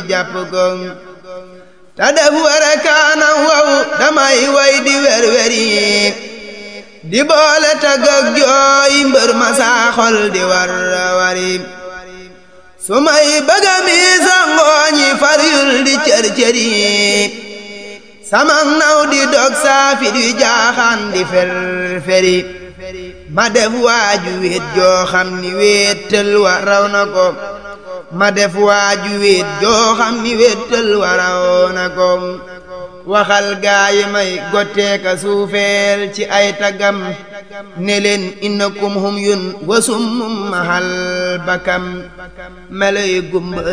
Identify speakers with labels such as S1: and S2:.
S1: jàpp ko te def wara kaana wow damay way di wer weri di boole tagg ak jooy mbër ma saa xol di war wari su may bëgga mi sangooñi far yul di cër cëri samang naw di dog saafit wi jaaxaan di fer feri ma def waaju wéet joo xam ni wéetal wa raw na ko ma def waaju wéet joo xam ni wéetal wa raw na ko waxal gaayi may gotteeka suufeel ci ay tagam ne leen innakum hum yun wasum mahal bakam meloy gumba